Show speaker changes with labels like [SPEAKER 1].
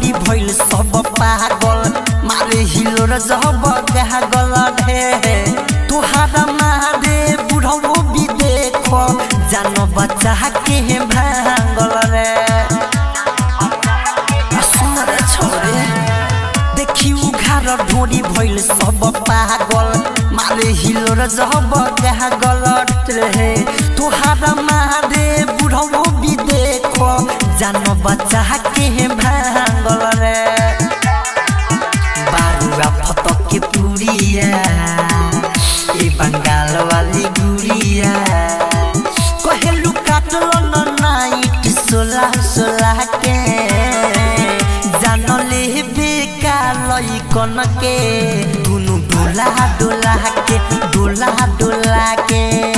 [SPEAKER 1] ढोरी भइल सब पागल मारे हिलोर जब गागल ढे तुहारा मारे बुढ़ो भी देखो जान बच्चा के भांगल रे सुन रे छोरे देखी उघार ढोरी भइल सब पागल मारे हिलोर जब गागल रे तुहारा मारे बुढ़ो भी देखो जान बच्चा के भांगल रे बारुआ फतक के पुरिया ए बंगाल वाली गुड़िया कहेलू काटल न नाइट सोला सोला के जान ले बेका लइकन के दुनु डोला डोला के डोला डोला के